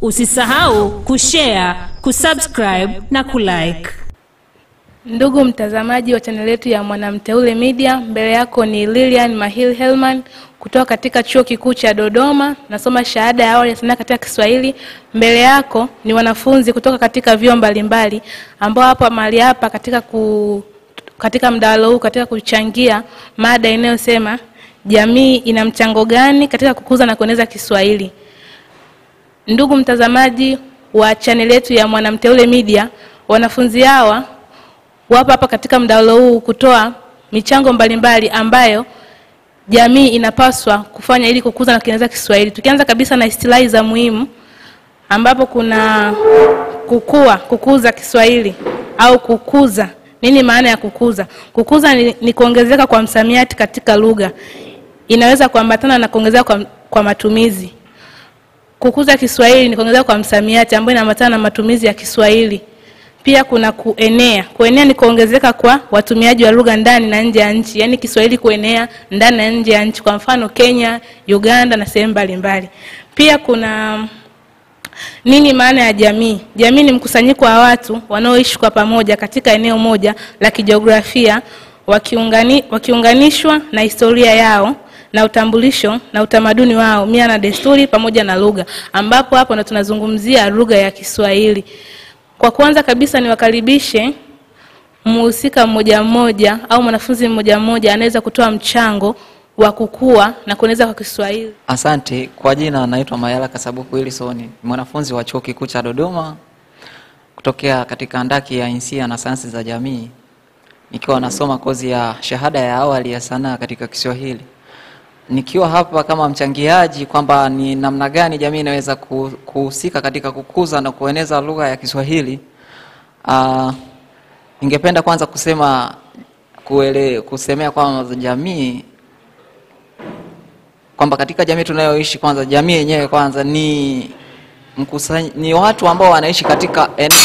Usisahau kushare, kusubscribe na kulike. Ndugu mtazamaji wa chaneli yetu ya Mwanamteule Media, mbele yako ni Lilian Mahil Helman kutoka katika Chuo Kikuu cha Dodoma, nasoma shahada ya awali ya sanaa katika Kiswahili. Mbele yako ni wanafunzi kutoka katika vyuo mbalimbali ambao hapa mahali hapa katika ku, katika mdahalo huu katika kuchangia mada inayosema jamii ina mchango gani katika kukuza na kueneza Kiswahili. Ndugu mtazamaji wa chaneli yetu ya Mwanamteule Media, wanafunzi hawa wapo hapa katika mdahalo huu kutoa michango mbalimbali ambayo jamii inapaswa kufanya ili kukuza na kuendeleza Kiswahili. Tukianza kabisa na istilahi za muhimu, ambapo kuna kukua, kukuza Kiswahili au kukuza. Nini maana ya kukuza? Kukuza ni, ni kuongezeka kwa msamiati katika lugha, inaweza kuambatana na kuongezeka kwa, kwa matumizi. Kukuza Kiswahili ni kuongezeka kwa msamiati ambayo inaambatana na matumizi ya Kiswahili. Pia kuna kuenea. Kuenea ni kuongezeka kwa watumiaji wa lugha ndani na nje ya nchi, yaani Kiswahili kuenea ndani na nje ya nchi, kwa mfano Kenya, Uganda na sehemu mbalimbali. Pia kuna nini maana ya jamii? Jamii ni mkusanyiko wa watu wanaoishi kwa pamoja katika eneo moja la kijiografia, wakiungani, wakiunganishwa na historia yao na utambulisho na utamaduni wao, mila na desturi pamoja na lugha, ambapo hapo ndo tunazungumzia lugha ya Kiswahili. Kwa kwanza kabisa niwakaribishe mhusika mmoja mmoja au mwanafunzi mmoja mmoja anaweza kutoa mchango wa kukua na kueneza kwa Kiswahili. Asante. Kwa jina naitwa Mayala Kasabuku Wilson, ni mwanafunzi wa Chuo Kikuu cha Dodoma kutokea katika andaki ya insia na sayansi za jamii, nikiwa nasoma kozi ya shahada ya awali ya sanaa katika Kiswahili, nikiwa hapa kama mchangiaji kwamba ni namna gani jamii inaweza ku- kuhusika katika kukuza na kueneza lugha ya Kiswahili. Uh, ningependa kwanza kusema kuele, kusemea kwamba jamii kwamba katika jamii tunayoishi kwanza, jamii yenyewe kwanza ni mkusanyi, ni watu ambao wanaishi katika eneo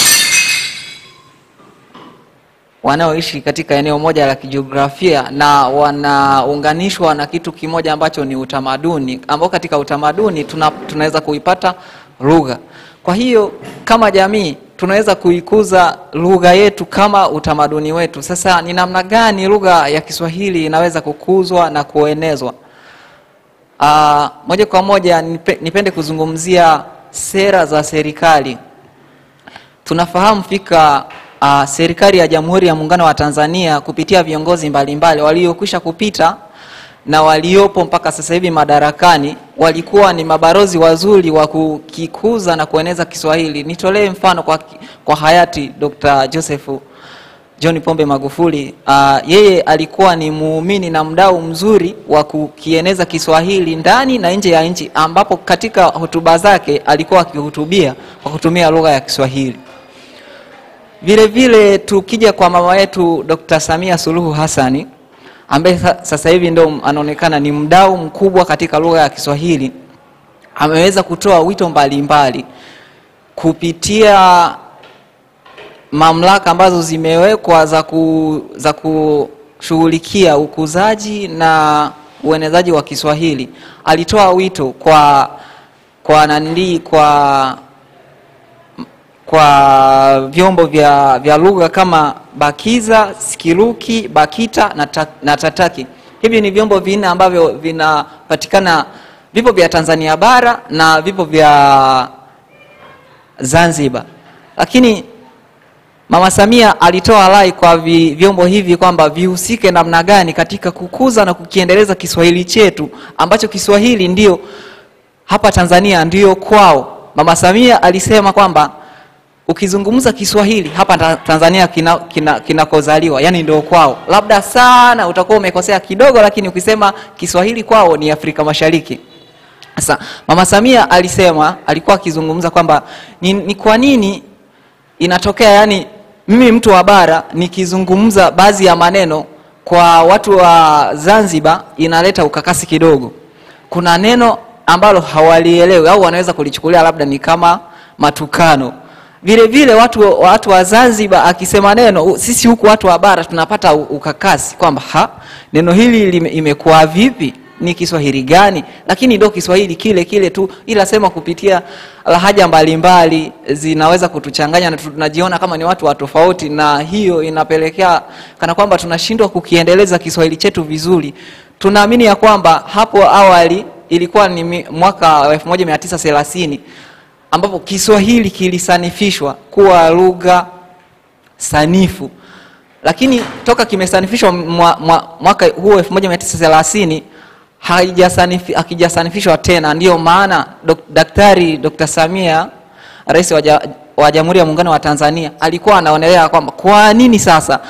wanaoishi katika eneo moja la kijiografia na wanaunganishwa na kitu kimoja ambacho ni utamaduni, ambao katika utamaduni tuna, tunaweza kuipata lugha. Kwa hiyo kama jamii tunaweza kuikuza lugha yetu kama utamaduni wetu. Sasa ni namna gani lugha ya Kiswahili inaweza kukuzwa na kuenezwa? Uh, moja kwa moja nipe, nipende kuzungumzia sera za serikali. Tunafahamu fika uh, serikali ya Jamhuri ya Muungano wa Tanzania kupitia viongozi mbalimbali waliokwisha kupita na waliopo mpaka sasa hivi madarakani walikuwa ni mabarozi wazuri wa kukikuza na kueneza Kiswahili. Nitolee mfano kwa, kwa hayati Dr. Joseph John Pombe Magufuli. Uh, yeye alikuwa ni muumini na mdau mzuri wa kukieneza Kiswahili ndani na nje ya nchi, ambapo katika hotuba zake alikuwa akihutubia kwa kutumia lugha ya Kiswahili. Vile vile tukija kwa mama yetu Dr. Samia Suluhu Hassani ambaye sasa hivi ndo anaonekana ni mdau mkubwa katika lugha ya Kiswahili, ameweza kutoa wito mbalimbali mbali kupitia mamlaka ambazo zimewekwa za, ku, za kushughulikia ukuzaji na uenezaji wa Kiswahili. Alitoa wito kwa kwa nandi kwa kwa vyombo vya, vya lugha kama Bakiza, Sikiruki, Bakita na, ta, na Tataki. Hivi ni vyombo vinne ambavyo vinapatikana, vipo vya Tanzania bara na vipo vya Zanzibar, lakini Mama Samia alitoa rai kwa vi, vyombo hivi kwamba vihusike namna gani katika kukuza na kukiendeleza Kiswahili chetu ambacho Kiswahili ndio hapa Tanzania ndio kwao. Mama Samia alisema kwamba ukizungumza Kiswahili hapa Tanzania kinakozaliwa kina, kina yani ndio kwao. Labda sana utakuwa umekosea kidogo, lakini ukisema Kiswahili kwao ni Afrika Mashariki. Sasa Mama Samia alisema, alikuwa akizungumza kwamba ni, ni kwa nini inatokea yani mimi mtu wa bara nikizungumza baadhi ya maneno kwa watu wa Zanzibar inaleta ukakasi kidogo. Kuna neno ambalo hawalielewi au wanaweza kulichukulia labda ni kama matukano. Vile vile watu, watu wa Zanzibar akisema neno, sisi huku watu wa bara tunapata ukakasi kwamba ha neno hili imekuwa vipi? ni kiswahili gani lakini ndo kiswahili kile kile tu ila sema kupitia lahaja mbalimbali zinaweza kutuchanganya na tunajiona kama ni watu wa tofauti na hiyo inapelekea kana kwamba tunashindwa kukiendeleza kiswahili chetu vizuri tunaamini ya kwamba hapo awali ilikuwa ni mi- mwaka wa 1930 ambapo kiswahili kilisanifishwa kuwa lugha sanifu lakini toka kimesanifishwa mwa, mwa, mwaka huo 1930 haijasanifi- hakijasanifishwa tena ndiyo maana dok, daktari dr samia rais wa, ja, wa jamhuri ya muungano wa tanzania alikuwa anaonelea kwamba kwa nini sasa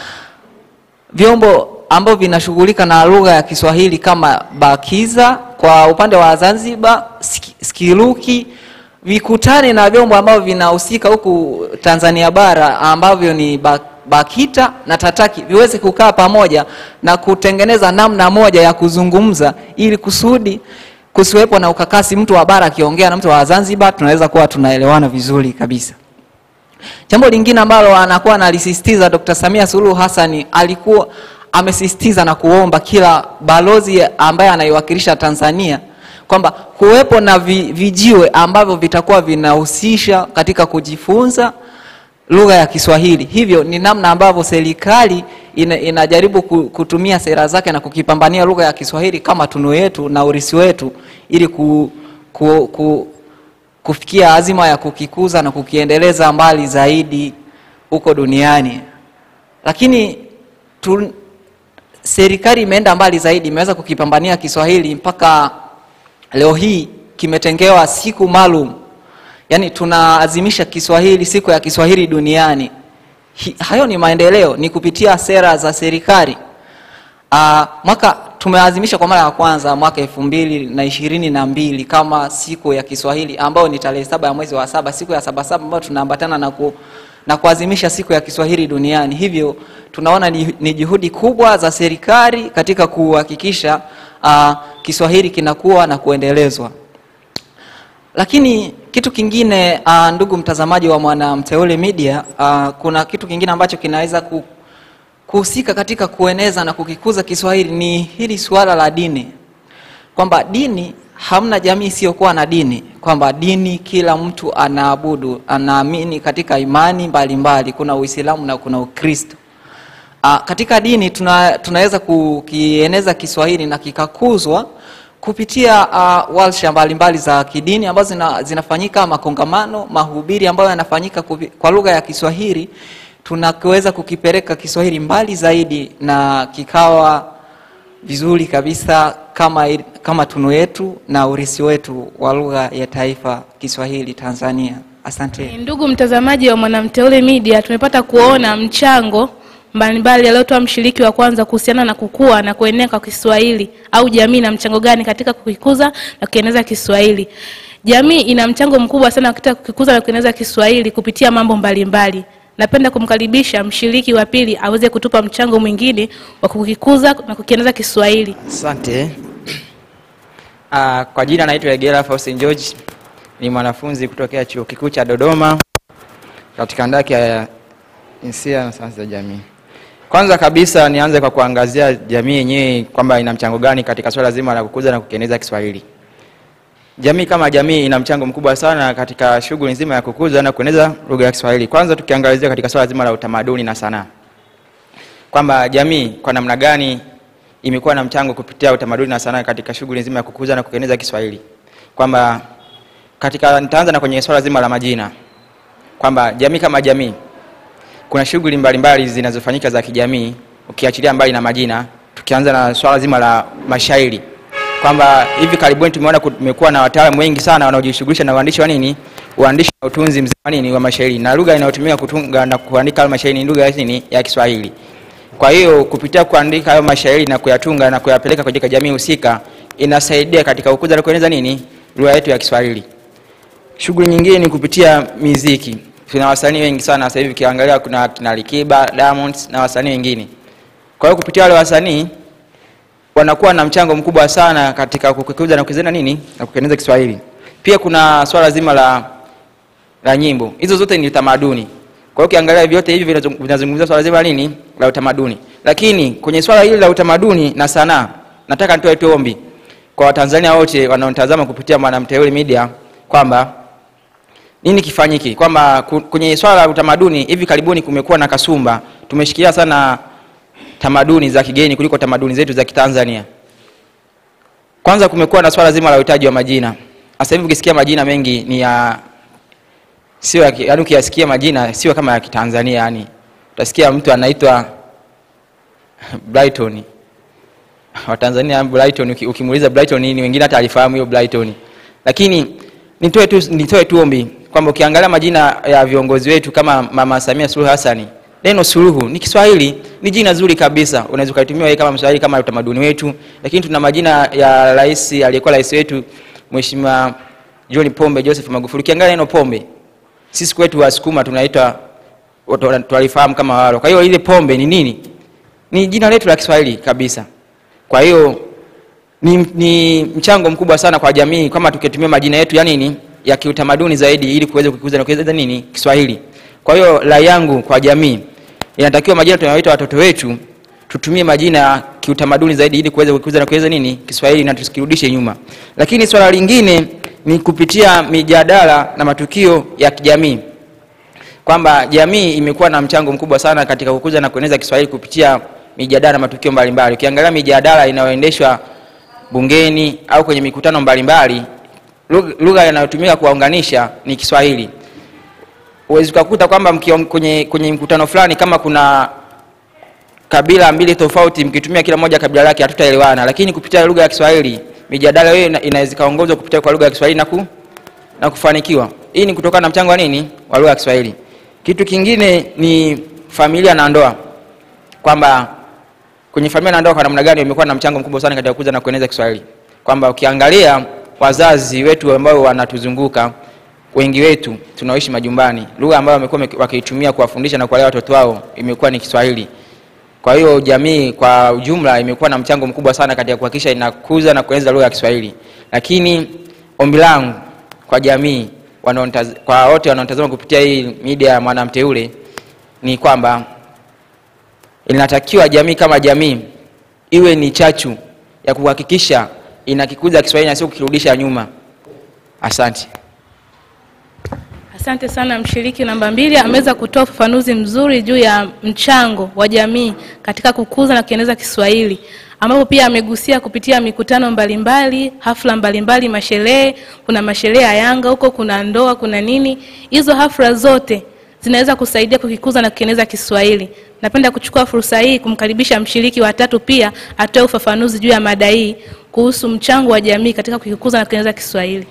vyombo ambavyo vinashughulika na lugha ya kiswahili kama bakiza kwa upande wa zanzibar Ski- skiluki vikutane na vyombo ambavyo vinahusika huku tanzania bara ambavyo ni Ba- bakita na tataki viweze kukaa pamoja na kutengeneza namna moja ya kuzungumza ili kusudi kusiwepo na ukakasi mtu wa bara akiongea na mtu wa zanzibar tunaweza kuwa tunaelewana vizuri kabisa Jambo lingine ambalo anakuwa analisisitiza Dr. Samia Suluhu Hassan alikuwa amesisitiza na kuomba kila balozi ambaye anaiwakilisha Tanzania kwamba kuwepo na vi, vijiwe ambavyo vitakuwa vinahusisha katika kujifunza lugha ya Kiswahili. Hivyo ni namna ambavyo serikali ina, inajaribu ku- kutumia sera zake na kukipambania lugha ya Kiswahili kama tunu yetu na urisi wetu ili ku, ku, ku, kufikia azima ya kukikuza na kukiendeleza mbali zaidi huko duniani. Lakini tu, serikali imeenda mbali zaidi, imeweza kukipambania Kiswahili mpaka leo hii kimetengewa siku maalum, yaani tunaazimisha Kiswahili, siku ya Kiswahili duniani. Hi, hayo ni maendeleo, ni kupitia sera za serikali. Uh, mwaka tumeadhimisha kwa mara ya kwanza mwaka elfu mbili na ishirini na mbili kama siku ya Kiswahili ambayo ni tarehe saba ya mwezi wa saba, siku ya sabasaba ambayo tunaambatana na, ku, na kuadhimisha siku ya Kiswahili duniani. Hivyo tunaona ni, ni juhudi kubwa za serikali katika kuhakikisha uh, Kiswahili kinakuwa na kuendelezwa. Lakini kitu kingine uh, ndugu mtazamaji wa Mwanamteule Media, uh, kuna kitu kingine ambacho kinaweza ku, kuhusika katika kueneza na kukikuza Kiswahili ni hili suala la dini, kwamba dini, hamna jamii isiyokuwa na dini, kwamba dini kila mtu anaabudu, anaamini katika imani mbalimbali mbali. Kuna Uislamu na kuna Ukristo. Uh, katika dini tuna, tunaweza kukieneza Kiswahili na kikakuzwa kupitia uh, warsha mbalimbali za kidini ambazo zina, zinafanyika makongamano, mahubiri ambayo yanafanyika kupi- kwa lugha ya Kiswahili tunaweza kukipeleka Kiswahili mbali zaidi na kikawa vizuri kabisa kama, il- kama tunu yetu na urisi wetu wa lugha ya taifa Kiswahili Tanzania. Asante. Ndugu mtazamaji wa Mwanamteule Media, tumepata kuona mchango mbalimbali aliotoa mshiriki wa kwanza kuhusiana na kukua na kuenea kwa Kiswahili au jamii na mchango gani katika kukikuza na kukieneza Kiswahili. Jamii ina mchango mkubwa sana katika kukikuza na kueneza Kiswahili kupitia mambo mbalimbali. Napenda kumkaribisha mshiriki wa pili aweze kutupa mchango mwingine wa kukikuza na kukieneza Kiswahili. Asante. Uh, kwa jina naitwa Egera Faustin George, ni mwanafunzi kutokea chuo kikuu cha Dodoma katika ndaki ya jinsia na sayansi za jamii. Kwanza kabisa nianze kwa kuangazia jamii yenyewe kwamba ina mchango gani katika swala zima la kukuza na kukieneza Kiswahili. Jamii kama jamii ina mchango mkubwa sana katika shughuli nzima ya kukuza na kueneza lugha ya Kiswahili. Kwanza tukiangazia katika swala zima la utamaduni na sanaa, kwamba jamii kwa namna gani imekuwa na mchango kupitia utamaduni na sanaa katika shughuli nzima ya kukuza na kukieneza Kiswahili, kwamba katika nitaanza na kwenye swala zima la majina, kwamba jamii kama jamii kuna shughuli mbalimbali zinazofanyika za kijamii, ukiachilia mbali na majina, tukianza na swala zima la mashairi, kwamba hivi karibuni tumeona kumekuwa na wataalamu wengi sana wanaojishughulisha na uandishi wa nini, uandishi na utunzi mzima wa nini wa mashairi, na lugha inayotumika kutunga na kuandika hayo mashairi ni lugha ya nini ya Kiswahili. Kwa hiyo kupitia kuandika hayo mashairi na kuyatunga na kuyapeleka katika jamii husika inasaidia katika kukuza na kueneza nini lugha yetu ya Kiswahili. Shughuli nyingine ni kupitia miziki. Tuna wasanii wengi sana sasa hivi, ukiangalia kuna kina Alikiba, Diamond na wasanii wengine. Kwa hiyo kupitia wale wasanii wanakuwa na mchango mkubwa sana katika kukuza na kukieneza nini na kukieneza Kiswahili. Pia kuna swala zima la la nyimbo. Hizo zote ni utamaduni. Kwa hiyo ukiangalia vyote hivi vinazung- vinazungumzia swala zima la nini la utamaduni. Lakini kwenye swala hili la utamaduni na sanaa, nataka nitoe tu ombi kwa watanzania wote wanaotazama kupitia mwanamteule media kwamba nini kifanyike kwamba ku- kwenye swala la utamaduni hivi karibuni kumekuwa na kasumba tumeshikilia sana tamaduni za kigeni kuliko tamaduni zetu za kitanzania kwanza kumekuwa na swala zima la uhitaji wa majina sasa hivi ukisikia majina mengi ni ya sio ya ki- yaani ukiyasikia majina sio kama ya kitanzania yani utasikia mtu anaitwa brighton watanzania brighton uki- ukimuuliza brighton nini wengine hata alifahamu hiyo brighton lakini nitoe tu, nitoe tu ombi kwamba ukiangalia majina ya viongozi wetu kama mama samia suluhu hasani neno suluhu ni kiswahili ni jina zuri kabisa unaweza ukaitumia wewe kama mswahili kama utamaduni wetu lakini tuna majina ya rais aliyekuwa rais wetu mheshimiwa john pombe joseph magufuli ukiangalia neno pombe sisi kwetu wasukuma tunaitwa watu- tunalifahamu kama walo kwa hiyo ile pombe ni nini ni jina letu la kiswahili kabisa kwa hiyo ni, ni mchango mkubwa sana kwa jamii kama tukitumia majina yetu ya nini ya kiutamaduni zaidi ili kuweza kukuza na kuweza nini kiswahili kwa hiyo rai yangu kwa jamii inatakiwa majina tunayoita watoto wetu tutumie majina ya kiutamaduni zaidi ili kuweza kukuza na kuweza nini kiswahili na tusikirudishe nyuma lakini swala lingine ni kupitia mijadala na matukio ya kijamii kwamba jamii imekuwa na mchango mkubwa sana katika kukuza na kueneza kiswahili kupitia mijadala na matukio mbalimbali ukiangalia mijadala inayoendeshwa bungeni au kwenye mikutano mbalimbali lugha- lugha inayotumika kuwaunganisha ni kiswahili uwezi ukakuta kwamba mkiwa kwenye, kwenye mkutano fulani kama kuna kabila mbili tofauti mkitumia kila moja kabila lake hatutaelewana lakini kupitia lugha ya kiswahili mijadala hiyo ina- inaweza ikaongozwa kupitia kwa lugha ya kiswahili na, ku, na kufanikiwa hii ni kutokana na mchango wa nini wa lugha ya kiswahili kitu kingine ni familia na ndoa kwamba kwenye familia na ndoa kwa namna gani imekuwa na mchango mkubwa sana katika kukuza na kueneza kiswahili kwamba ukiangalia wazazi wetu ambao wanatuzunguka wengi wetu tunaoishi majumbani lugha ambayo wamekuwa wame- wakiitumia kuwafundisha na kuwalea watoto wao imekuwa ni kiswahili kwa hiyo jamii kwa ujumla imekuwa na mchango mkubwa sana katika kuhakikisha inakuza na kueneza lugha ya kiswahili lakini ombi langu kwa jamii wanaonitaz- kwa wote wanaotazama kupitia hii media ya mwanamteule ni kwamba inatakiwa jamii kama jamii iwe ni chachu ya kuhakikisha inakikuza kiswahili na sio kukirudisha nyuma asante Asante sana mshiriki namba mbili, ameweza kutoa ufafanuzi mzuri juu ya mchango wa jamii katika kukuza na kueneza Kiswahili, ambapo pia amegusia kupitia mikutano mbalimbali, hafla mbalimbali, masherehe. Kuna masherehe ya Yanga huko, kuna ndoa, kuna nini. Hizo hafla zote zinaweza kusaidia kukikuza na kukieneza Kiswahili. Napenda kuchukua fursa hii kumkaribisha mshiriki wa tatu pia atoe ufafanuzi juu ya mada hii kuhusu mchango wa jamii katika kukikuza na kukieneza Kiswahili.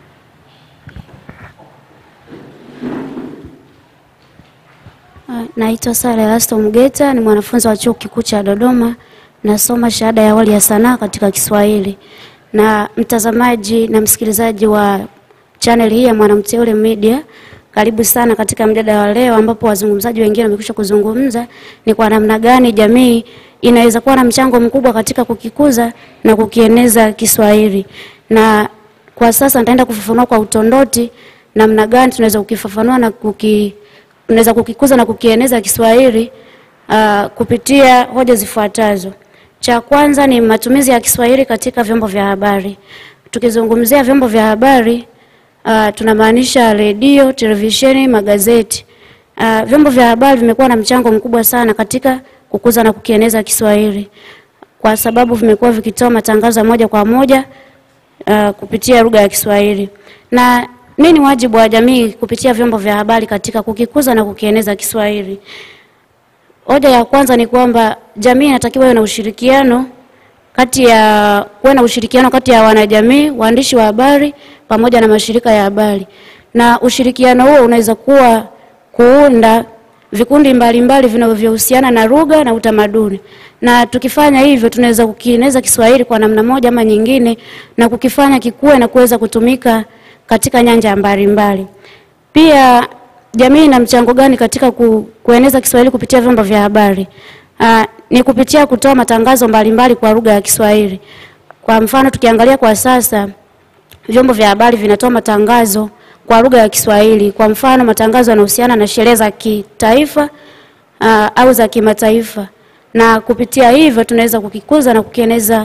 Ah, Naitwa Sara Elasto Mgeta, ni mwanafunzi wa chuo kikuu cha Dodoma, nasoma shahada ya awali ya sanaa katika Kiswahili. Na mtazamaji na msikilizaji wa channel hii ya Mwanamteule Media, karibu sana katika mjadala wa leo, ambapo wazungumzaji wengine wamekwisha kuzungumza ni kwa namna gani jamii inaweza kuwa na mchango mkubwa katika kukikuza na kukieneza Kiswahili. Na kwa sasa nitaenda kufafanua kwa utondoti namna gani tunaweza kukifafanua na kuki tunaweza kukikuza na kukieneza Kiswahili uh, kupitia hoja zifuatazo. Cha kwanza ni matumizi ya Kiswahili katika vyombo vya habari. Tukizungumzia vyombo vya habari uh, tunamaanisha redio, televisheni, magazeti. Uh, vyombo vya habari vimekuwa na mchango mkubwa sana katika kukuza na kukieneza Kiswahili kwa sababu vimekuwa vikitoa matangazo ya moja kwa moja uh, kupitia lugha ya Kiswahili. Na nini wajibu wa jamii kupitia vyombo vya habari katika kukikuza na kukieneza Kiswahili? Hoja ya kwanza ni kwamba jamii inatakiwa iwe na ushirikiano kati ya kuwe na ushirikiano kati ya wanajamii, waandishi wa habari pamoja na mashirika ya habari, na ushirikiano huo unaweza kuwa kuunda vikundi mbalimbali vinavyohusiana na lugha na utamaduni, na tukifanya hivyo tunaweza kukieneza Kiswahili kwa namna moja ama nyingine na kukifanya kikue na kuweza kutumika katika nyanja mbalimbali. Pia jamii ina mchango gani katika ku, kueneza Kiswahili kupitia vyombo vya habari? Aa, ni kupitia kutoa matangazo mbalimbali kwa lugha ya Kiswahili. Kwa mfano tukiangalia kwa sasa vyombo vya habari vinatoa matangazo kwa lugha ya Kiswahili. Kwa mfano matangazo yanahusiana na sherehe za kitaifa aa, au za kimataifa, na kupitia hivyo tunaweza kukikuza na kukieneza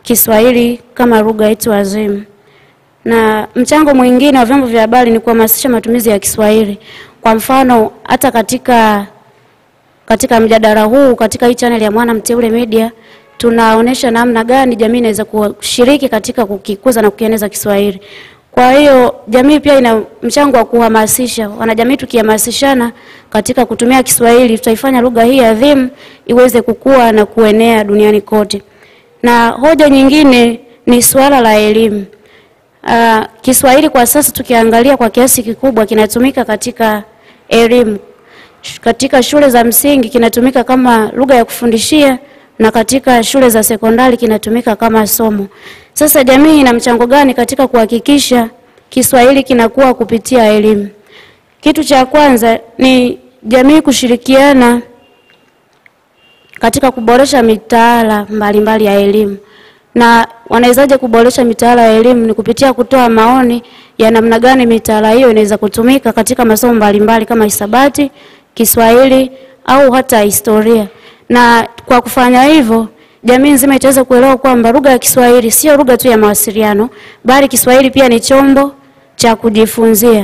Kiswahili kama lugha yetu adhimu. Na mchango mwingine wa vyombo vya habari ni kuhamasisha matumizi ya Kiswahili. Kwa mfano, hata katika katika mjadala huu katika hii channel ya Mwana Mteule Media tunaonesha namna gani jamii inaweza kushiriki katika kukikuza na kukieneza Kiswahili. Kwa hiyo jamii pia ina mchango wa kuhamasisha. Wanajamii tukihamasishana katika kutumia Kiswahili, tutaifanya lugha hii adhimu iweze kukua na kuenea duniani kote. Na hoja nyingine ni suala la elimu. Uh, Kiswahili kwa sasa tukiangalia kwa kiasi kikubwa kinatumika katika elimu. Sh- Katika shule za msingi kinatumika kama lugha ya kufundishia na katika shule za sekondari kinatumika kama somo. Sasa jamii ina mchango gani katika kuhakikisha Kiswahili kinakuwa kupitia elimu? Kitu cha kwanza ni jamii kushirikiana katika kuboresha mitaala mbalimbali ya elimu. Na wanawezaje kuboresha mitaala ya elimu? Ni kupitia kutoa maoni ya namna gani mitaala hiyo inaweza kutumika katika masomo mbalimbali kama hisabati, Kiswahili au hata historia. Na kwa kufanya hivyo, jamii nzima itaweza kuelewa kwamba lugha ya Kiswahili sio lugha tu ya mawasiliano, bali Kiswahili pia ni chombo cha kujifunzia.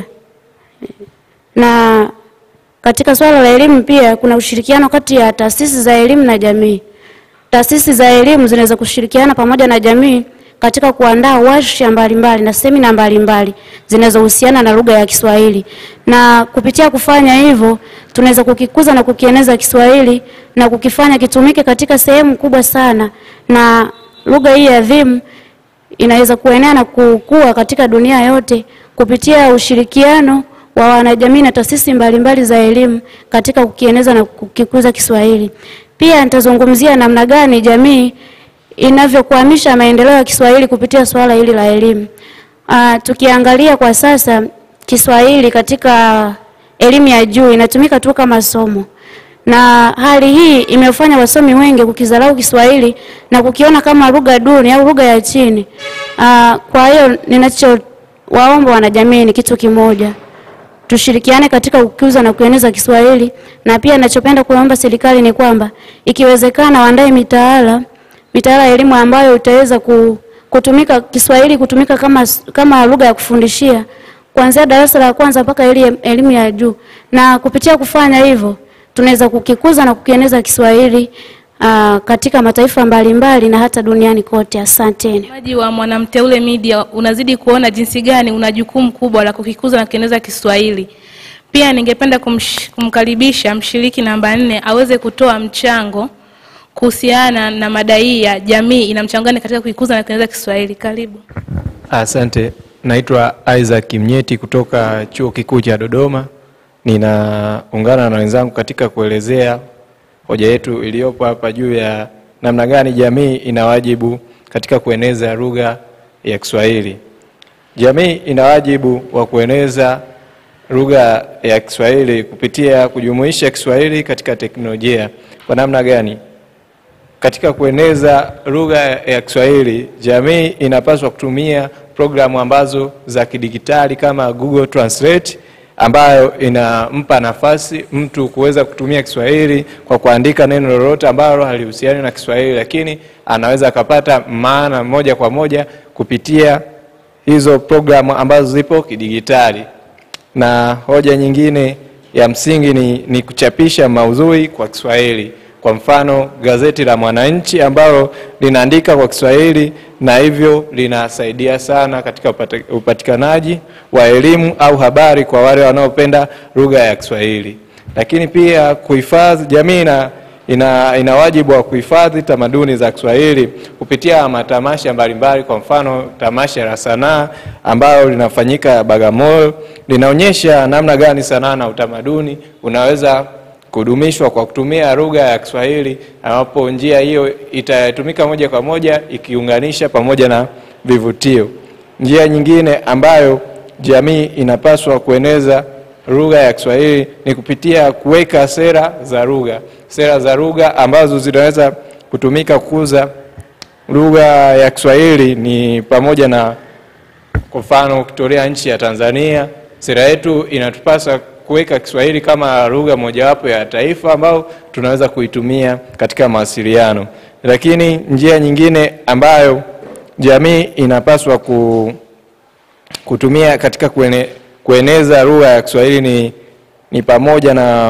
Na katika swala la elimu pia kuna ushirikiano kati ya taasisi za elimu na jamii. Taasisi za elimu zinaweza kushirikiana pamoja na jamii katika kuandaa warsha mbalimbali na semina mbalimbali zinazohusiana na lugha ya Kiswahili. Na kupitia kufanya hivyo, tunaweza kukikuza na kukieneza Kiswahili na kukifanya kitumike katika sehemu kubwa sana, na lugha hii adhimu inaweza kuenea na kukua katika dunia yote kupitia ushirikiano wa wanajamii na taasisi mbalimbali za elimu katika kukieneza na kukikuza Kiswahili. Pia nitazungumzia namna gani jamii inavyokwamisha maendeleo ya Kiswahili kupitia suala hili la elimu. Uh, tukiangalia kwa sasa Kiswahili katika elimu ya juu inatumika tu kama somo, na hali hii imefanya wasomi wengi kukidharau Kiswahili na kukiona kama lugha duni au lugha ya chini. Uh, kwa hiyo ninachowaomba wanajamii ni kitu kimoja tushirikiane katika kukuza na kueneza Kiswahili, na pia ninachopenda kuomba serikali ni kwamba ikiwezekana waandae mitaala mitaala ya elimu ambayo itaweza ku, kutumika Kiswahili kutumika kama, kama lugha ya kufundishia kuanzia darasa la kwanza mpaka eli- elimu ya juu, na kupitia kufanya hivyo tunaweza kukikuza na kukieneza Kiswahili uh, katika mataifa mbalimbali na hata duniani kote. Asanteni. Mtazamaji wa Mwanamteule Media, unazidi kuona jinsi gani una jukumu kubwa la kukikuza na kukieneza Kiswahili. Pia ningependa kumsh, kumkaribisha mshiriki namba nne aweze kutoa mchango kuhusiana na mada hii ya jamii ina mchango gani katika kuikuza na kueneza Kiswahili. Karibu. Asante, naitwa Isaac Mnyeti kutoka Chuo Kikuu cha Dodoma. Ninaungana na wenzangu katika kuelezea hoja yetu iliyopo hapa juu ya namna gani jamii ina wajibu katika kueneza lugha ya Kiswahili. Jamii ina wajibu wa kueneza lugha ya Kiswahili kupitia kujumuisha Kiswahili katika teknolojia. Kwa namna gani? Katika kueneza lugha ya Kiswahili, jamii inapaswa kutumia programu ambazo za kidigitali kama Google Translate ambayo inampa nafasi mtu kuweza kutumia Kiswahili kwa kuandika neno lolote ambalo halihusiani na Kiswahili, lakini anaweza akapata maana moja kwa moja kupitia hizo programu ambazo zipo kidigitali. Na hoja nyingine ya msingi ni, ni kuchapisha maudhui kwa Kiswahili. Kwa mfano gazeti la Mwananchi ambalo linaandika kwa Kiswahili na hivyo linasaidia sana katika upata- upatikanaji wa elimu au habari kwa wale wanaopenda lugha ya Kiswahili. Lakini pia kuhifadhi, jamii ina, ina, ina wajibu wa kuhifadhi tamaduni za Kiswahili kupitia matamasha mbalimbali. Kwa mfano tamasha la sanaa ambalo linafanyika Bagamoyo linaonyesha namna gani sanaa na utamaduni unaweza kudumishwa kwa kutumia lugha ya Kiswahili, ambapo njia hiyo itatumika moja kwa moja ikiunganisha pamoja na vivutio. Njia nyingine ambayo jamii inapaswa kueneza lugha ya Kiswahili ni kupitia kuweka sera za lugha, sera za lugha ambazo zinaweza kutumika kukuza lugha ya Kiswahili ni pamoja na kwa mfano ukitolea nchi ya Tanzania, sera yetu inatupasa kuweka Kiswahili kama lugha mojawapo ya taifa ambao tunaweza kuitumia katika mawasiliano. Lakini njia nyingine ambayo jamii inapaswa ku, kutumia katika kuene, kueneza lugha ya Kiswahili ni, ni pamoja na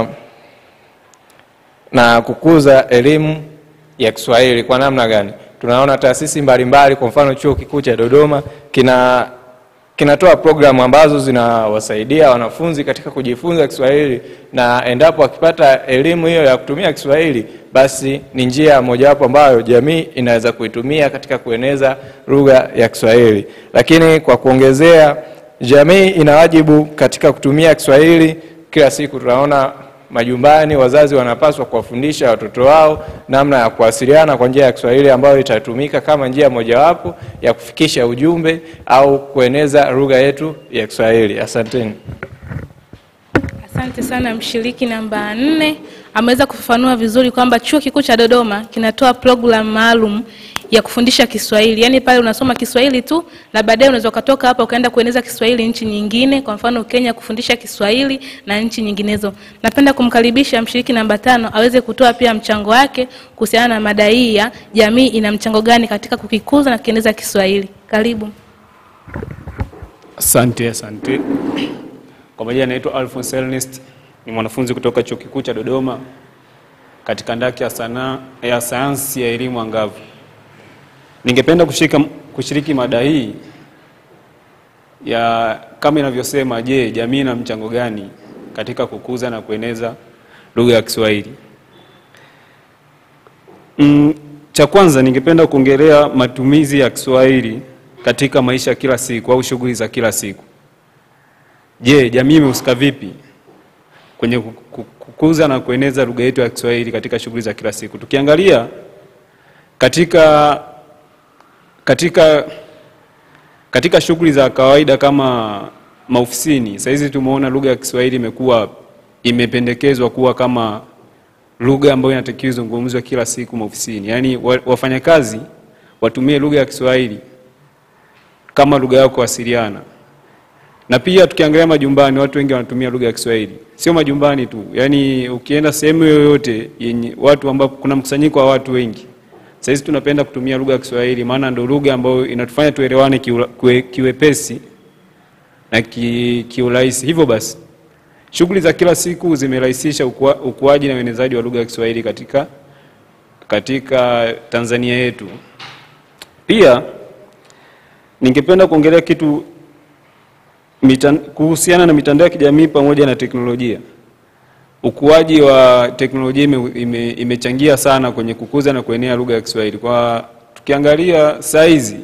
na kukuza elimu ya Kiswahili kwa namna gani? Tunaona taasisi mbalimbali, kwa mfano Chuo Kikuu cha Dodoma kina kinatoa programu ambazo zinawasaidia wanafunzi katika kujifunza Kiswahili, na endapo wakipata elimu hiyo ya kutumia Kiswahili, basi ni njia mojawapo ambayo jamii inaweza kuitumia katika kueneza lugha ya Kiswahili. Lakini kwa kuongezea, jamii ina wajibu katika kutumia Kiswahili kila siku. Tunaona majumbani wazazi wanapaswa kuwafundisha watoto wao namna ya kuwasiliana kwa njia ya Kiswahili ambayo itatumika kama njia mojawapo ya kufikisha ujumbe au kueneza lugha yetu ya Kiswahili. Asanteni. Asante sana mshiriki namba nne ameweza kufafanua vizuri kwamba Chuo Kikuu cha Dodoma kinatoa programu maalum ya kufundisha Kiswahili. Yaani pale unasoma Kiswahili tu na baadaye unaweza ukatoka hapa ukaenda kueneza Kiswahili nchi nyingine, kwa mfano Kenya kufundisha Kiswahili na nchi nyinginezo. Napenda kumkaribisha mshiriki namba tano aweze kutoa pia mchango wake kuhusiana na mada hii ya jamii ina mchango gani katika kukikuza na kukieneza Kiswahili. Karibu. Asante, asante. Kwa majina naitwa Alphonse Ernest, ni mwanafunzi kutoka Chuo Kikuu cha Dodoma katika ndaki ya sanaa ya sayansi ya elimu angavu. Ningependa kushiriki, kushiriki mada hii ya kama inavyosema, je, jamii ina mchango gani katika kukuza na kueneza lugha ya Kiswahili? Mm, cha kwanza ningependa kuongelea matumizi ya Kiswahili katika maisha ya kila siku au shughuli za kila siku. Je, jamii imehusika vipi kwenye kukuza na kueneza lugha yetu ya Kiswahili katika shughuli za kila siku? Tukiangalia katika katika katika shughuli za kawaida kama maofisini, sasa hizi tumeona lugha ya Kiswahili imekuwa imependekezwa kuwa kama lugha ambayo inatakiwa izungumzwe kila siku maofisini, yaani wafanyakazi watumie lugha ya Kiswahili kama lugha yao kuwasiliana. Na pia tukiangalia majumbani, watu wengi wanatumia lugha ya Kiswahili, sio majumbani tu, yaani ukienda sehemu yoyote yenye watu ambapo kuna mkusanyiko wa watu wengi, sasa hizi tunapenda kutumia lugha ya Kiswahili, maana ndio lugha ambayo inatufanya tuelewane kiwe, kiwepesi na ki, kiurahisi. Hivyo basi shughuli za kila siku zimerahisisha ukua, ukuaji na uenezaji wa lugha ya Kiswahili katika, katika Tanzania yetu. Pia ningependa kuongelea kitu mitan, kuhusiana na mitandao ya kijamii pamoja na teknolojia. Ukuaji wa teknolojia ime, ime, imechangia sana kwenye kukuza na kuenea lugha ya Kiswahili. Kwa tukiangalia saizi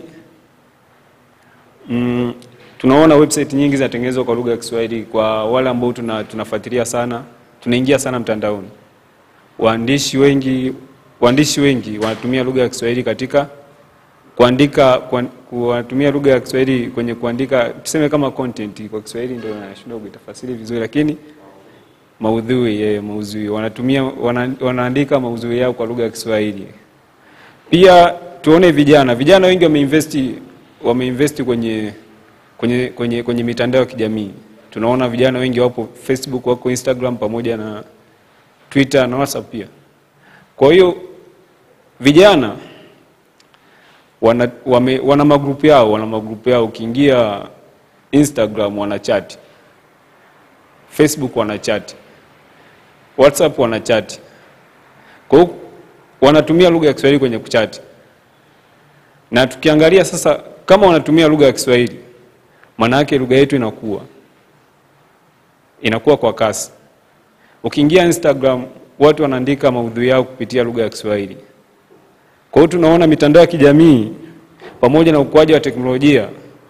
mm, tunaona website nyingi zinatengenezwa kwa lugha ya Kiswahili. Kwa wale ambao tuna, tunafuatilia sana, tunaingia sana mtandaoni, waandishi wengi waandishi wengi wanatumia lugha ya Kiswahili katika kuandika kuwatumia lugha ya Kiswahili kwenye kuandika, tuseme kama content kwa Kiswahili, ndio nashindwa kuitafasiri vizuri, lakini maudhui yeye, maudhui wanatumia wana, wanaandika maudhui yao kwa lugha ya Kiswahili. Pia tuone vijana, vijana wengi wameinvesti wameinvesti kwenye kwenye kwenye kwenye mitandao ya kijamii. Tunaona vijana wengi wapo Facebook, wako Instagram pamoja na Twitter na WhatsApp pia. Kwa hiyo vijana wana, wame, wana magrupu yao wana magrupu yao. Ukiingia Instagram wana chat, Facebook wana chat, WhatsApp wana chat. Kwa hiyo wanatumia lugha ya Kiswahili kwenye kuchati, na tukiangalia sasa, kama wanatumia lugha ya Kiswahili, maana yake lugha yetu inakuwa inakuwa kwa kasi. Ukiingia Instagram, watu wanaandika maudhui yao kupitia lugha ya Kiswahili. Kwa hiyo tunaona mitandao ya kijamii pamoja na ukuaji wa teknolojia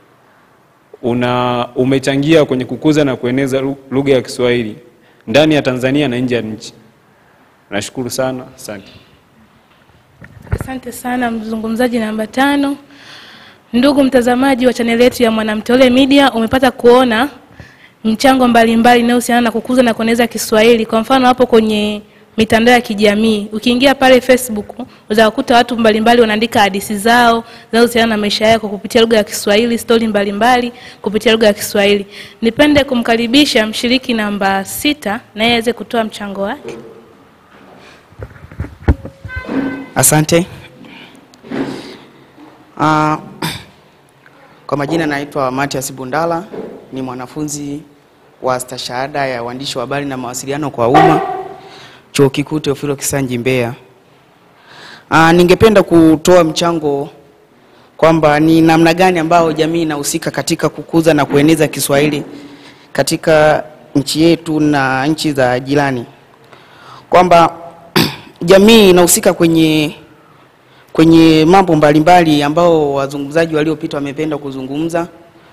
una umechangia kwenye kukuza na kueneza lugha ya Kiswahili ndani ya Tanzania na nje ya nchi. Nashukuru sana, asante. Asante sana mzungumzaji namba tano. Ndugu mtazamaji wa chaneli yetu ya Mwanamteule Media, umepata kuona mchango mbalimbali inayohusiana na kukuza na kueneza Kiswahili. Kwa mfano hapo kwenye mitandao ya kijamii ukiingia pale Facebook unaweza kukuta watu mbalimbali wanaandika hadithi zao zinazohusiana na maisha yao kwa kupitia lugha ya Kiswahili, stori mbalimbali kupitia lugha ya Kiswahili. Nipende kumkaribisha mshiriki namba sita naye aweze kutoa mchango wake. Asante. Uh, Kwa majina naitwa Matias Bundala, ni mwanafunzi wa stashahada ya uandishi wa habari na mawasiliano kwa umma, Chuo Kikuu Teofilo Kisanji Mbeya. Aa, ningependa kutoa mchango kwamba ni namna gani ambayo jamii inahusika katika kukuza na kueneza Kiswahili katika nchi yetu na nchi za jirani, kwamba jamii inahusika kwenye kwenye mambo mbalimbali ambao wazungumzaji waliopita wamependa kuzungumza,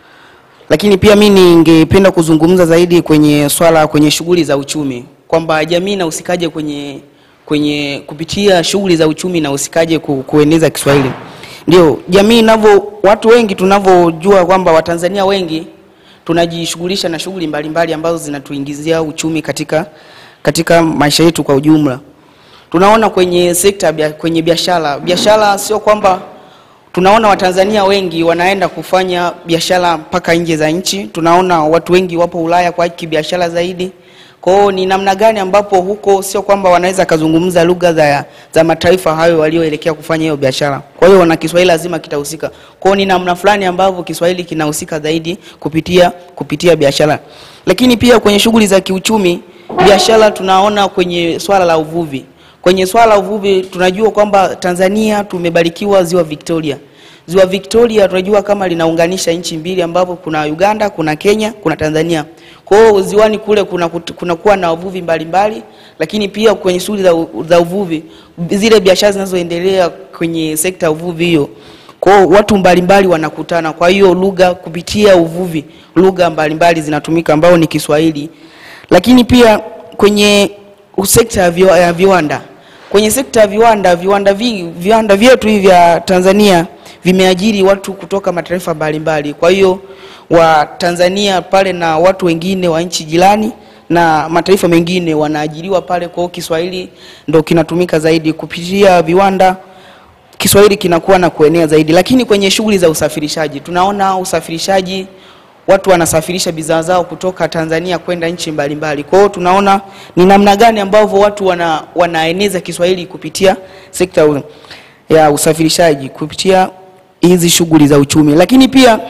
lakini pia mi ningependa kuzungumza zaidi kwenye swala kwenye shughuli za uchumi, kwamba jamii inahusikaje kwenye kwenye kupitia shughuli za uchumi inahusikaje ku, kueneza Kiswahili. Ndio jamii inavyo, watu wengi tunavyojua kwamba Watanzania wengi tunajishughulisha na shughuli mbalimbali ambazo zinatuingizia uchumi katika katika maisha yetu kwa ujumla tunaona kwenye sekta bia, kwenye biashara biashara sio kwamba tunaona watanzania wengi wanaenda kufanya biashara mpaka nje za nchi tunaona watu wengi wapo ulaya kwa kibiashara zaidi kwao ni namna gani ambapo huko sio kwamba wanaweza kazungumza lugha za, za mataifa hayo walioelekea kufanya hiyo biashara kwa hiyo na kiswahili lazima kitahusika kwao ni namna fulani ambavyo kiswahili kinahusika zaidi kupitia kupitia biashara lakini pia kwenye shughuli za kiuchumi biashara tunaona kwenye swala la uvuvi Kwenye swala la uvuvi tunajua kwamba Tanzania tumebarikiwa ziwa Victoria. Ziwa Victoria tunajua kama linaunganisha nchi mbili ambapo kuna Uganda, kuna Kenya, kuna Tanzania. Kwa hiyo ziwani kule kuna kuna kuwa na wavuvi mbalimbali, lakini pia kwenye shughuli za, za uvuvi zile biashara zinazoendelea kwenye sekta ya uvuvi hiyo kwa hiyo watu mbalimbali wanakutana. Kwa hiyo lugha kupitia uvuvi, lugha mbalimbali zinatumika ambao ni Kiswahili, lakini pia kwenye sekta ya viwa- ya viwanda kwenye sekta ya viwanda viwanda vingi viwanda vyetu hivi vya Tanzania vimeajiri watu kutoka mataifa mbalimbali. Kwa hiyo wa Tanzania pale na watu wengine wa nchi jirani na mataifa mengine wanaajiriwa pale. Kwa hiyo Kiswahili ndo kinatumika zaidi kupitia viwanda. Kiswahili kinakuwa na kuenea zaidi, lakini kwenye shughuli za usafirishaji tunaona usafirishaji watu wanasafirisha bidhaa zao kutoka Tanzania kwenda nchi mbalimbali. Kwa hiyo tunaona ni namna gani ambavyo watu wana, wanaeneza Kiswahili kupitia sekta u- ya usafirishaji kupitia hizi shughuli za uchumi, lakini pia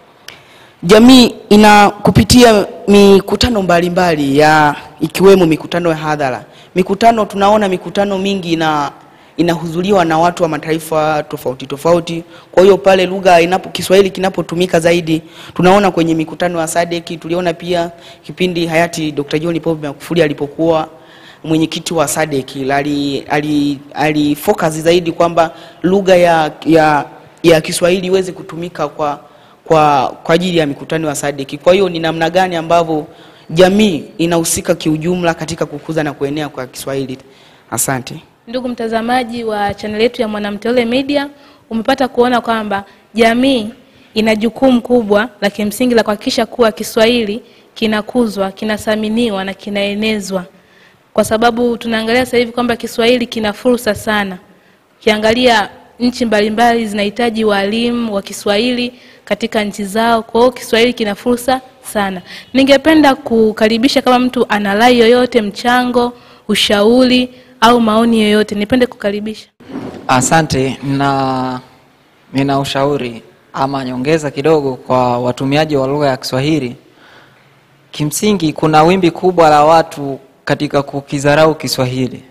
jamii ina kupitia mikutano mbalimbali ya ikiwemo mikutano ya hadhara. Mikutano tunaona mikutano mingi ina inahudhuriwa na watu wa mataifa tofauti tofauti. Kwa hiyo pale lugha inapo Kiswahili kinapotumika zaidi, tunaona kwenye mikutano ya SADC. Tuliona pia kipindi hayati Dr. John Pombe Magufuli alipokuwa mwenyekiti wa SADC ali, ali, ali focus zaidi kwamba lugha ya, ya, ya Kiswahili iweze kutumika kwa kwa kwa ajili ya mikutano ya SADC. Kwa hiyo ni namna gani ambavyo jamii inahusika kiujumla katika kukuza na kuenea kwa Kiswahili. Asante. Ndugu mtazamaji wa chaneli yetu ya Mwanamteule Media, umepata kuona kwamba jamii ina jukumu kubwa la kimsingi la kuhakikisha kuwa Kiswahili kinakuzwa, kinathaminiwa na kinaenezwa, kwa sababu tunaangalia sasa hivi kwamba Kiswahili kina fursa sana. Ukiangalia nchi mbalimbali zinahitaji walimu wa Kiswahili katika nchi zao, kwa hiyo Kiswahili kina fursa sana. Ningependa kukaribisha kama mtu ana rai yoyote, mchango, ushauri au maoni yoyote, nipende kukaribisha. Asante na nina ushauri ama nyongeza kidogo kwa watumiaji wa lugha ya Kiswahili. Kimsingi kuna wimbi kubwa la watu katika kukidharau Kiswahili.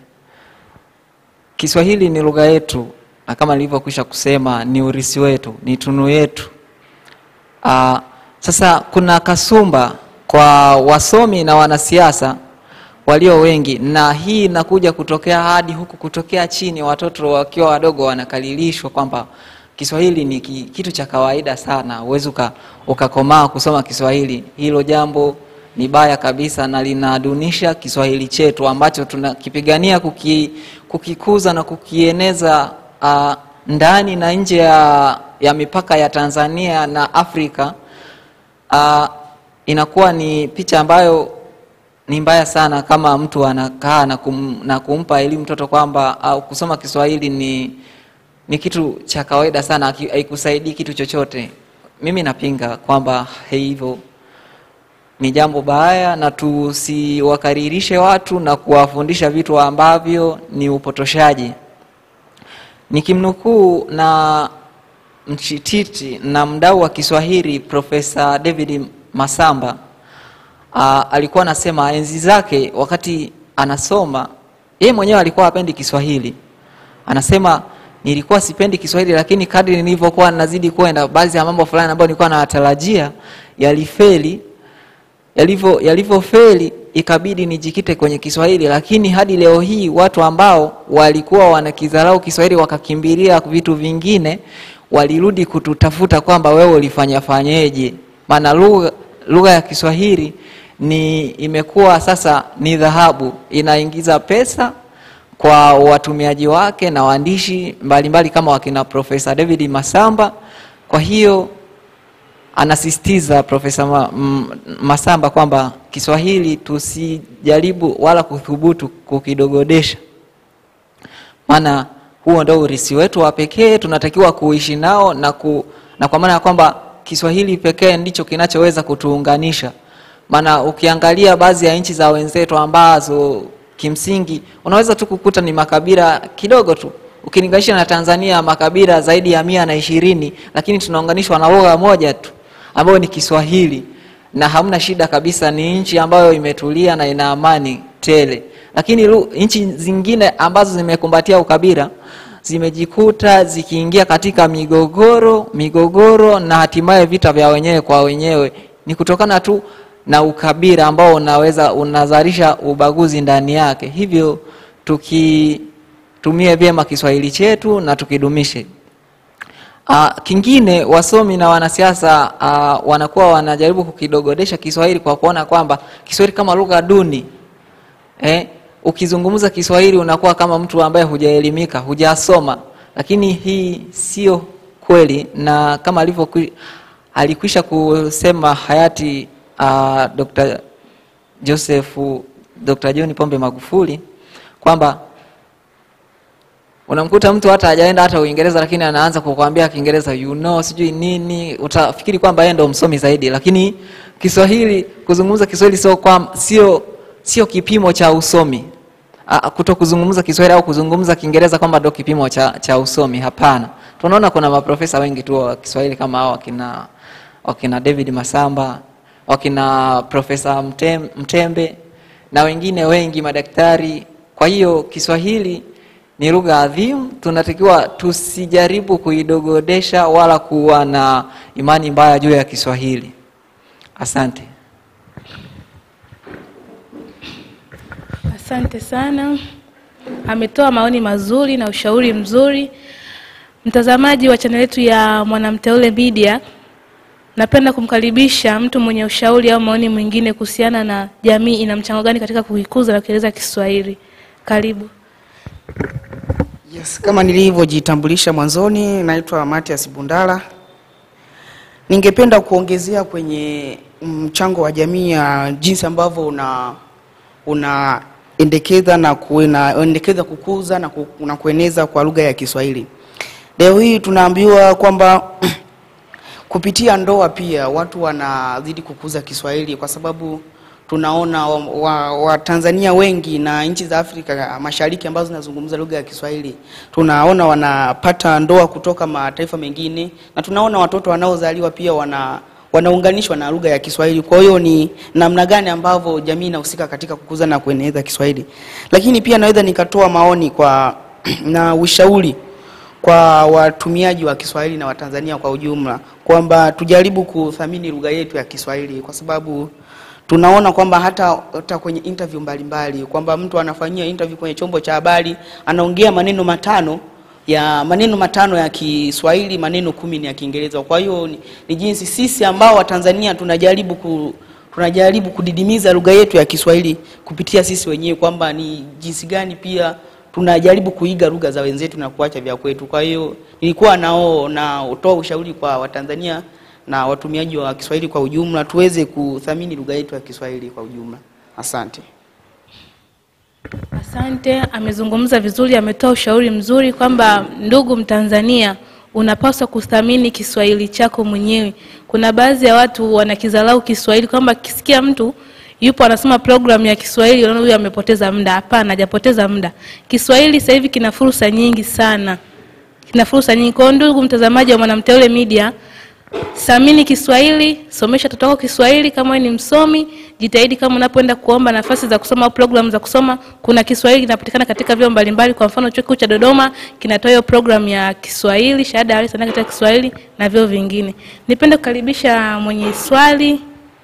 Kiswahili ni lugha yetu na kama nilivyokwisha kusema ni urisi wetu, ni tunu yetu. Aa, sasa kuna kasumba kwa wasomi na wanasiasa walio wengi, na hii inakuja kutokea hadi huku kutokea chini, watoto wakiwa wadogo wanakalilishwa kwamba Kiswahili ni ki- kitu cha kawaida sana, huwezi uka- ukakomaa kusoma Kiswahili. Hilo jambo ni baya kabisa na linadunisha Kiswahili chetu ambacho tunakipigania kuki, kukikuza na kukieneza uh, ndani na nje ya, ya mipaka ya Tanzania na Afrika. Uh, inakuwa ni picha ambayo ni mbaya sana kama mtu anakaa na, kum, na kumpa elimu mtoto kwamba au kusoma Kiswahili ni ni kitu cha kawaida sana, haki- haikusaidii kitu chochote. Mimi napinga kwamba hivyo ni jambo baya, na tusiwakaririshe watu na kuwafundisha vitu ambavyo ni upotoshaji. Nikimnukuu na mchititi na mdau wa Kiswahili Profesa David Masamba uh, alikuwa anasema enzi zake wakati anasoma yeye mwenyewe alikuwa hapendi Kiswahili. Anasema nilikuwa sipendi Kiswahili, lakini kadri nilivyokuwa nazidi kwenda, baadhi ya mambo fulani ambayo nilikuwa nayatarajia yalifeli. Yalivyo yalivyofeli, ikabidi nijikite kwenye Kiswahili, lakini hadi leo hii watu ambao walikuwa wanakidharau Kiswahili wakakimbilia vitu vingine, walirudi kututafuta kwamba wewe ulifanya fanyeje, maana lugha lugha ya Kiswahili ni imekuwa sasa ni dhahabu, inaingiza pesa kwa watumiaji wake na waandishi mbalimbali kama wakina Profesa David Masamba. Kwa hiyo anasisitiza Profesa Ma, M- Masamba kwamba Kiswahili tusijaribu wala kuthubutu kukidogodesha, maana huo ndio urisi wetu wa pekee, tunatakiwa kuishi nao na, ku, na kwa maana ya kwamba Kiswahili pekee ndicho kinachoweza kutuunganisha. Maana ukiangalia baadhi ya nchi za wenzetu ambazo kimsingi unaweza tu kukuta ni makabila kidogo tu ukilinganisha na Tanzania makabila zaidi ya mia na ishirini, lakini tunaunganishwa na lugha moja tu ambayo ni Kiswahili na hamna shida kabisa. Ni nchi ambayo imetulia na ina amani tele, lakini lu- nchi zingine ambazo zimekumbatia ukabila zimejikuta zikiingia katika migogoro migogoro na hatimaye vita vya wenyewe kwa wenyewe, ni kutokana tu na ukabila ambao unaweza unazalisha ubaguzi ndani yake. Hivyo tukitumie vyema Kiswahili chetu na tukidumishe. Uh, kingine wasomi na wanasiasa uh, wanakuwa wanajaribu kukidogodesha Kiswahili kwa kuona kwamba Kiswahili kama lugha duni eh, ukizungumza Kiswahili unakuwa kama mtu ambaye hujaelimika, hujasoma, lakini hii sio kweli, na kama alivyo alikwisha kusema hayati uh, Dr. Joseph Dr. John Pombe Magufuli kwamba unamkuta mtu hata hajaenda hata Uingereza, lakini anaanza kukwambia Kiingereza you know, sijui nini, utafikiri kwamba yeye ndo msomi zaidi, lakini Kiswahili, kuzungumza Kiswahili sio kwa sio sio kipimo cha usomi. Ah, Kuto kuzungumza Kiswahili au kuzungumza Kiingereza kwamba ndo kipimo cha, cha usomi, hapana. Tunaona kuna maprofesa wengi tu wa Kiswahili kama hao wakina wakina David Masamba, wakina Profesa Mtem, Mtembe na wengine wengi madaktari. Kwa hiyo Kiswahili ni lugha adhimu, tunatakiwa tusijaribu kuidogodesha wala kuwa na imani mbaya juu ya Kiswahili. Asante. Asante sana, ametoa maoni mazuri na ushauri mzuri. Mtazamaji wa chaneli yetu ya Mwanamteule Media, napenda kumkaribisha mtu mwenye ushauri au maoni mwingine kuhusiana na jamii ina mchango gani katika kuikuza na kueleza Kiswahili. Karibu. Yes, kama nilivyojitambulisha mwanzoni, naitwa Matias Bundala. Ningependa kuongezea kwenye mchango wa jamii ya jinsi ambavyo una unaendekeza na kuendekeza kukuza na, ku, na kueneza kwa lugha ya Kiswahili. Leo hii tunaambiwa kwamba kupitia ndoa pia watu wanazidi kukuza Kiswahili kwa sababu tunaona Watanzania wa, wa wengi na nchi za Afrika Mashariki ambazo zinazungumza lugha ya Kiswahili, tunaona wanapata ndoa kutoka mataifa mengine, na tunaona watoto wanaozaliwa pia wana wanaunganishwa na lugha ya Kiswahili. Kwa hiyo ni namna gani ambavyo jamii inahusika katika kukuza na kueneza Kiswahili. Lakini pia naweza nikatoa maoni kwa na ushauri kwa watumiaji wa Kiswahili na Watanzania kwa ujumla kwamba tujaribu kuthamini lugha yetu ya Kiswahili kwa sababu tunaona kwamba hata, hata kwenye interview mbalimbali kwamba mtu anafanyia interview kwenye chombo cha habari anaongea maneno matano ya maneno matano ya Kiswahili, maneno kumi ni ya Kiingereza. Kwa hiyo ni, ni jinsi sisi ambao Watanzania tunajaribu ku, tunajaribu kudidimiza lugha yetu ya Kiswahili kupitia sisi wenyewe kwamba ni jinsi gani pia tunajaribu kuiga lugha za wenzetu na kuacha vya kwetu. Kwa hiyo nilikuwa nao na utoa ushauri kwa Watanzania na watumiaji wa Kiswahili kwa ujumla tuweze kuthamini lugha yetu ya Kiswahili kwa ujumla. Asante. Asante, amezungumza vizuri, ametoa ushauri mzuri kwamba ndugu Mtanzania, unapaswa kuthamini Kiswahili chako mwenyewe. Kuna baadhi ya watu wanakidharau Kiswahili kwamba kisikia mtu yupo anasoma programu ya Kiswahili, unaona huyu amepoteza muda. Hapana, hajapoteza muda. Kiswahili sasa hivi kina fursa nyingi sana kina fursa nyingi. Kwa hiyo ndugu mtazamaji wa Mwanamteule Media, Samini Kiswahili, somesha watoto wako Kiswahili. Kama wewe ni msomi, jitahidi kama unapoenda kuomba nafasi za kusoma au programu za kusoma, kuna Kiswahili kinapatikana katika vyuo mbalimbali. Kwa mfano, chuo kikuu cha Dodoma kinatoa hiyo programu ya Kiswahili, shahada ya awali sanaa katika Kiswahili na vyuo vingine. Nipende kukaribisha mwenye swali.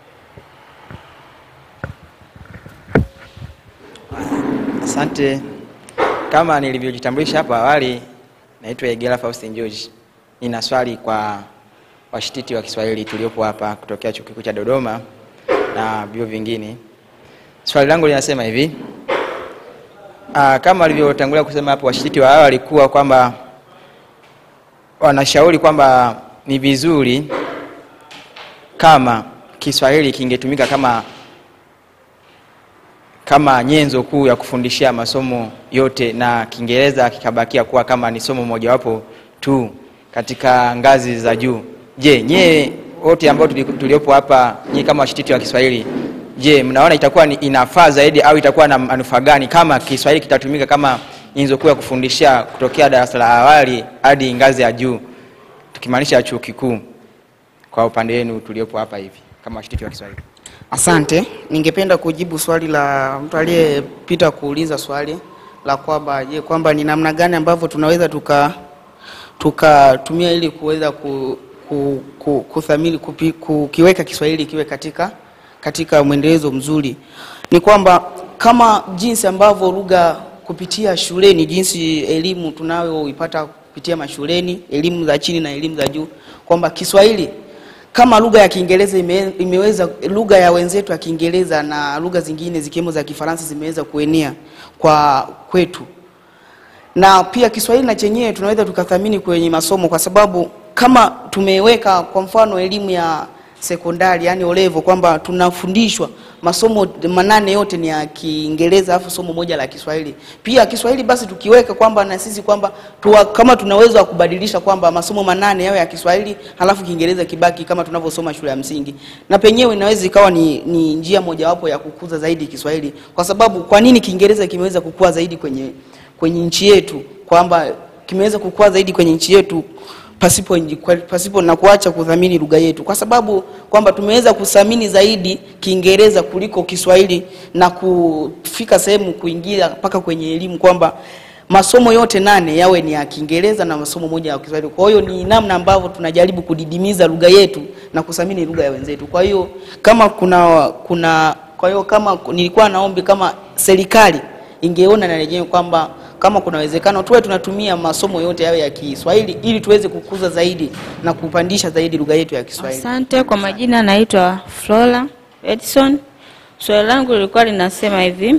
Asante. Kama nilivyojitambulisha hapo awali, naitwa Egela Faustin George. Nina swali kwa washititi wa Kiswahili tuliopo hapa kutokea Chuo Kikuu cha Dodoma na vyuo vingine. Swali langu linasema hivi. Aa, kama walivyotangulia kusema hapo washititi wa awali kuwa kwamba wanashauri kwamba ni vizuri kama Kiswahili kingetumika kama kama nyenzo kuu ya kufundishia masomo yote na Kiingereza kikabakia kuwa kama ni somo mojawapo tu katika ngazi za juu. Je, nyie wote ambao tuli- tuliopo hapa, nyie kama washititi wa Kiswahili, je, mnaona itakuwa ni inafaa zaidi au itakuwa na manufaa gani kama Kiswahili kitatumika kama nyenzo kuu ya kufundishia kutokea darasa la awali hadi ngazi ya juu, tukimaanisha chuo kikuu, kwa upande wenu tuliopo hapa hivi kama washititi wa Kiswahili? Asante, ningependa kujibu swali la mtu aliyepita kuuliza swali la kwamba je, kwamba ni namna gani ambavyo tunaweza tuka tukatumia ili kuweza ku, ku, ku, kuthamini kupi, kukiweka Kiswahili kiwe katika katika mwendelezo mzuri. Ni kwamba kama jinsi ambavyo lugha kupitia shuleni, jinsi elimu tunayoipata kupitia mashuleni, elimu za chini na elimu za juu, kwamba Kiswahili kama lugha ya Kiingereza ime, imeweza lugha ya wenzetu ya Kiingereza na lugha zingine zikiwemo za Kifaransa zimeweza kuenea kwa kwetu, na pia Kiswahili na chenyewe tunaweza tukathamini kwenye masomo, kwa sababu kama tumeweka kwa mfano elimu ya sekondari, yani olevo, kwamba tunafundishwa masomo manane yote ni ya Kiingereza alafu somo moja la Kiswahili. Pia Kiswahili basi tukiweka kwamba na sisi kwamba tuwa, kama tunaweza kubadilisha kwamba masomo manane yawe ya Kiswahili halafu Kiingereza kibaki kama tunavyosoma shule ya msingi, na penyewe inaweza ikawa ni, ni njia mojawapo ya kukuza zaidi Kiswahili, kwa sababu kwa nini Kiingereza kimeweza kukua zaidi kwenye kwenye nchi yetu, kwamba kimeweza kukua zaidi kwenye nchi yetu pasipo, kwa- pasipo na kuacha kudhamini lugha yetu, kwa sababu kwamba tumeweza kuthamini zaidi Kiingereza kuliko Kiswahili na kufika sehemu kuingia mpaka kwenye elimu kwamba masomo yote nane yawe ni ya Kiingereza na masomo moja ya Kiswahili. Kwa hiyo ni namna ambavyo tunajaribu kudidimiza lugha yetu na kuthamini lugha ya wenzetu. Kwa hiyo kama kuna kuna kwa hiyo kama nilikuwa naombi kama serikali ingeona na yenyewe kwamba kama kuna uwezekano tuwe tunatumia masomo yote yawe ya Kiswahili ili tuweze kukuza zaidi na kupandisha zaidi lugha yetu ya Kiswahili. Asante. Kwa majina naitwa Flora Edson. Swali langu lilikuwa linasema hivi: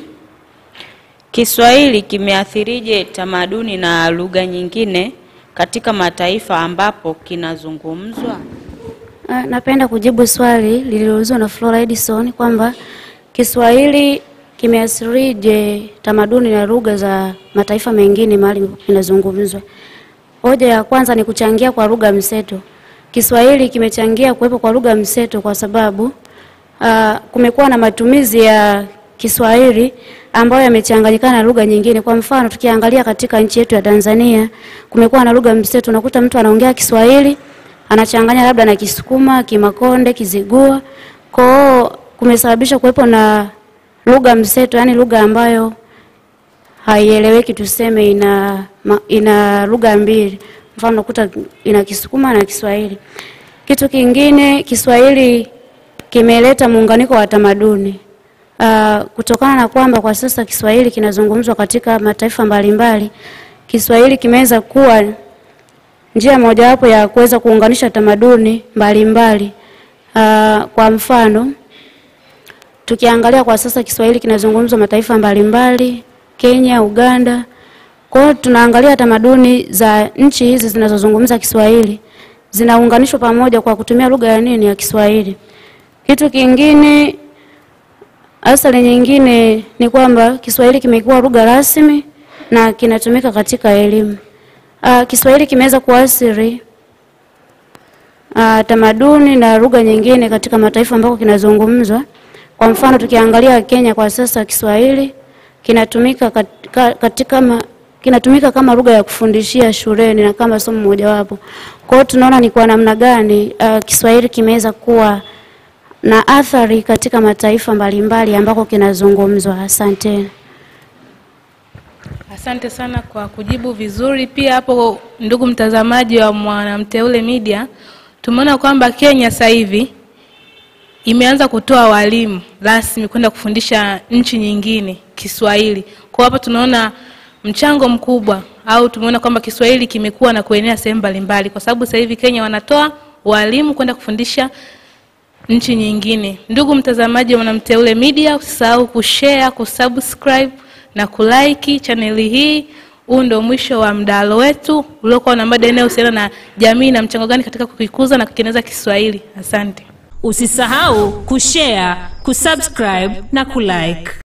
Kiswahili kimeathirije tamaduni na lugha nyingine katika mataifa ambapo kinazungumzwa? Ah, Napenda kujibu swali lililoulizwa na Flora Edison kwamba Kiswahili kimeathirije tamaduni na lugha za mataifa mengine mahali kinazungumzwa. Hoja ya kwanza ni kuchangia kwa lugha mseto. Kiswahili kimechangia kuwepo kwa lugha mseto kwa sababu ah, kumekuwa na matumizi ya Kiswahili ambayo yamechanganyikana na lugha nyingine. Kwa mfano, tukiangalia katika nchi yetu ya Tanzania, kumekuwa na lugha mseto. Unakuta mtu anaongea Kiswahili anachanganya labda na Kisukuma, Kimakonde, Kizigua. Kwa hiyo kumesababisha kuwepo na lugha mseto, yani lugha ambayo haieleweki, tuseme ina ma- ina lugha mbili. Mfano unakuta ina Kisukuma na Kiswahili. Kitu kingine, Kiswahili kimeleta muunganiko wa tamaduni. Uh, kutokana na kwamba kwa sasa Kiswahili kinazungumzwa katika mataifa mbalimbali, Kiswahili kimeweza kuwa njia mojawapo ya kuweza kuunganisha tamaduni mbalimbali. Uh, kwa mfano tukiangalia kwa sasa Kiswahili kinazungumzwa mataifa mbalimbali, Kenya, Uganda. Kwa hiyo tunaangalia tamaduni za nchi hizi zinazozungumza Kiswahili zinaunganishwa pamoja kwa kutumia lugha ya nini ya Kiswahili. Kitu kingine, athari nyingine ni kwamba Kiswahili kimekuwa lugha rasmi na kinatumika katika elimu. Uh, Kiswahili kimeweza kuathiri uh, tamaduni na lugha nyingine katika mataifa ambako kinazungumzwa. Kwa mfano tukiangalia Kenya kwa sasa Kiswahili kinatumika katika, katika ma, kinatumika kama lugha ya kufundishia shuleni na kama somo mojawapo. Kwa hiyo tunaona ni kwa namna gani uh, Kiswahili kimeweza kuwa na athari katika mataifa mbalimbali ambako kinazungumzwa. Asanteni. Asante sana kwa kujibu vizuri. Pia hapo, ndugu mtazamaji wa Mwanamteule Media, tumeona kwamba Kenya sasa hivi imeanza kutoa walimu rasmi kwenda kufundisha nchi nyingine Kiswahili. Kwa hapo tunaona mchango mkubwa au tumeona kwamba Kiswahili kimekuwa na kuenea sehemu mbalimbali, kwa sababu sasa hivi Kenya wanatoa walimu kwenda kufundisha nchi nyingine. Ndugu mtazamaji wa Mwanamteule Media, usisahau kushare, kusubscribe na kulike chaneli hii. Huu ndio mwisho wa mdahalo wetu uliokuwa na mada inayohusiana na jamii na mchango gani katika kukikuza na kukieneza Kiswahili. Asante. Usisahau kushare, kusubscribe na kulike.